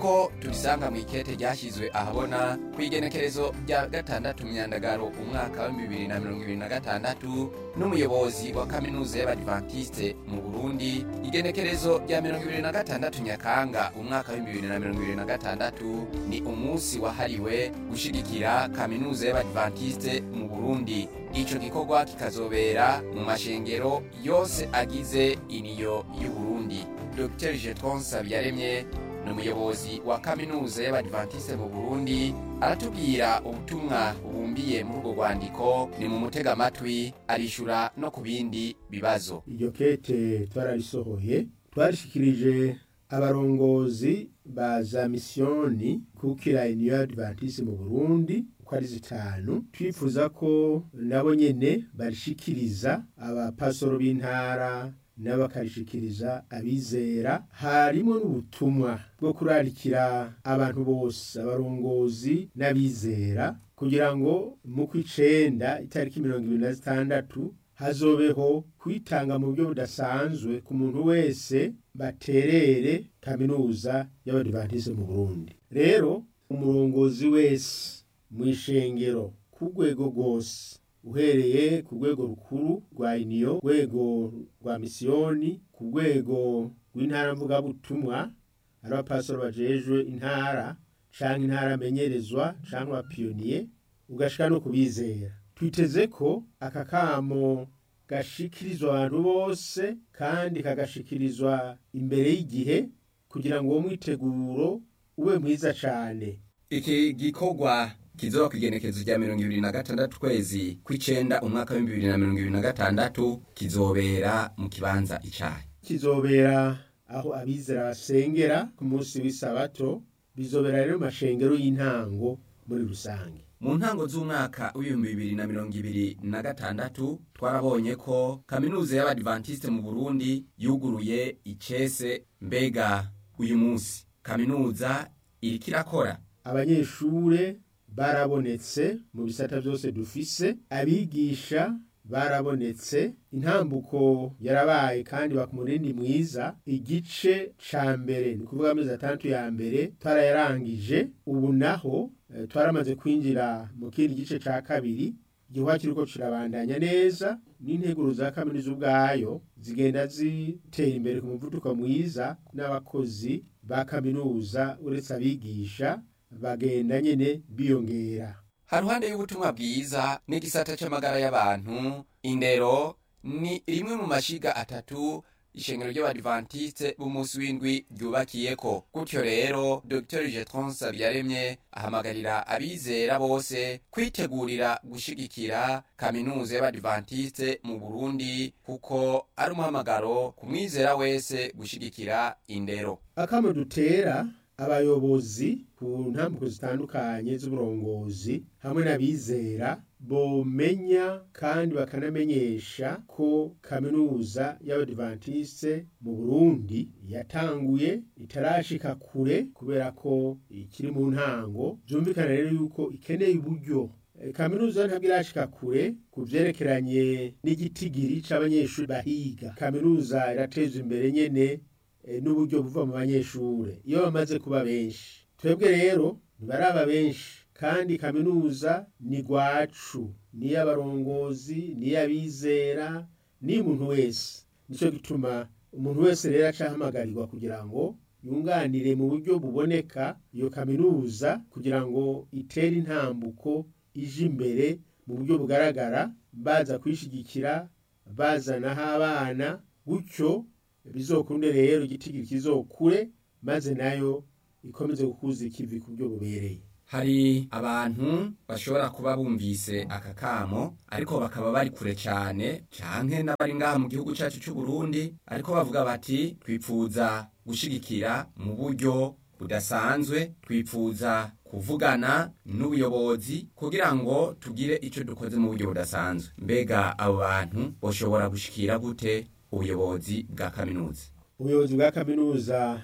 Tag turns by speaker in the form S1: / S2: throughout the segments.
S1: nk'uko tubisanga mu ikete ryashyizwe ahabona ku igenekerezo rya gatandatu myandagaro umwaka wa bibiri na mirongo ibiri na gatandatu n'umuyobozi wa kaminuza y'abadivantisite mu burundi igenekerezo rya mirongo ibiri na gatandatu nyakanga umwaka wa bibiri na mirongo ibiri na gatandatu ni umunsi wahariwe gushigikira kaminuza y'abadivantisite mu burundi ico gikorwa kikazobera mu mashengero yose agize iniyo y'uburundi dr jetron sabyaremye ni umuyobozi wa kaminuza y'abadivantisite mu burundi aratubwira ubutumwa bubumbiye muri urwo rwandiko ni mu mutega amatwi arishura no ku bindi bibazo
S2: iryo kete twararisohoye twarishikirije abarongozi ba za misiyoni kukira iniyo y'abadivantisite mu burundi uko ari zitanu twifuza ko nabo nyene barishikiriza abapasoro b'intara n'abakarishikiriza abizera harimo n'ubutumwa bwo kurarikira abantu bose abarongozi n'abizera kugira ngo mu kw'icenda itariki mirongo ibiri na zitandatu hazobeho kwitanga mu buryo budasanzwe ku muntu wese baterere kaminuza y'abadivantisite mu burundi rero umurongozi wese mu ishengero ku rwego rwose uhereye ku rwego rukuru rwa iniyo rwego rwa misiyoni ku rwego rw'intara mvugabutumwa ari abapasoro bajejwe intara canke intara amenyerezwa canke abapiyoniye ugashika no kubizera twiteze ko aka kamo gashikirizwa abantu bose kandi kagashikirizwa imbere y'igihe kugira ngo uwo mwiteguro ube mwiza cane
S1: iki gikorwa kizoba ku igenekerezo rya mirongo ibiri na gatandatu kwezi kw'icenda umwaka w'ibihumbi bibiri na mirongo ibiri na gatandatu kizobera mu kibanza icayi
S2: kizobera aho abizera basengera ku munsi w'isabato bizobera rero mu mashengero y'intango muri rusange
S1: mu ntango z'umwaka w'ibihumbi bibiri na mirongo ibiri na gatandatu twarabonye ko kaminuza y'abadivantisite mu burundi yuguruye icese mbega uyu munsi kaminuza iriko irakora
S2: abanyeshure barabonetse mu bisata byose dufise abigisha barabonetse intambuko yarabaye kandi bakumurindi mwiza igice ca mbere ni kuvuga amezi atandatu ya mbere twarayarangije ubu naho eh, twaramaze kwinjira mu kindi gice ca kabiri igihuha kiriko kirabandanya neza n'integuro za kaminuza ubwayo zigenda zitera imbere ku muvuduko mwiza n'abakozi ba kaminuza uretse abigisha bagenda nyene biyongera
S1: haruhande y'ubutumwa bwiza n'igisata c'amagara y'abantu indero ni rimwe mu mashiga atatu ishengero ry'abadivantisite b'umunsi w'indwi ryubakiyeko gutyo rero dr jetron sabyaremye ahamagarira abizera bose kwitegurira gushigikira kaminuza y'abadivantisite mu burundi kuko ari umuhamagaro ku mwizera wese gushigikira indero
S2: akamo dutera abayobozi ku ntambuko zitandukanye z'uburongozi hamwe n'abizera bomenya kandi bakanamenyesha ko kaminuza y'abadivantisite mu burundi yatanguye itarashika kure kubera ko ikiri mu ntango byumvikana rero yuko ikeneye uburyo Eh, kaminuza ntabwo irashika kure ku vyerekeranye n'igitigiri c'abanyeshuri bahiga kaminuza irateza imbere nyene eh, n'uburyo buva mu banyeshure iyo bamaze kuba benshi twebwe rero ntibaraba benshi kandi kaminuza ni gwacu niy'abarongozi niy'abizera niy'umuntu wese nico gituma umuntu wese rero acahamagarirwa kugira ngo yunganire mu buryo buboneka iyo kaminuza kugira ngo itere intambuko ije imbere mu buryo bugaragara baza kwishigikira bazanaho abana gutyo bizokunde rero igitigiri kizokure maze nayo ikomeze gukuza ikivi ku buryo bubereye
S1: hari abantu bashobora kuba bumvise aka kamo ariko bakaba bari kure cyane canke n'abari ngaha mu gihugu cacu c'u Burundi ariko bavuga bati twipfuza gushigikira mu buryo budasanzwe twipfuza kuvugana n'ubuyobozi kugira ngo tugire ico dukoze mu buryo budasanzwe mbega abo bantu boshobora gushikira gute ubuyobozi bwa kaminuza
S2: ubuyobozi bwa kaminuza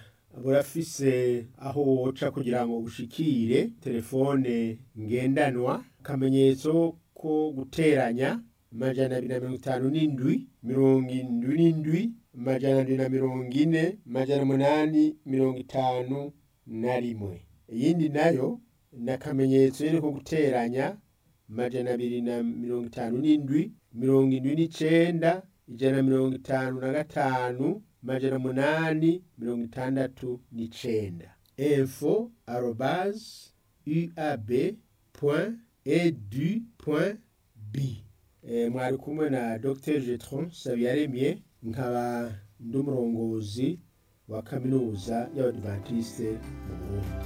S2: burafise aho woca kugira ngo bushikire telefone ngendanwa akamenyetso ko guteranya amajana abiri na mirongo itanu n'indwi mirongo indwi n'indwi amajana abiri na mirongo ine amajana umunani mirongo itanu na rimwe iyindi nayo ni akamenyetso nyine ko guteranya amajana abiri na mirongo itanu n'indwi mirongo indwi n'icenda ijana na mirongo itanu na gatanu amajana umunani mirongo itandatu n'icenda info arobase uab point edu point b Eh, mwari kumwe na dr jetron sabiyaremye nkaba ndi umurongozi wa kaminuza y'abadivantisite mu burundi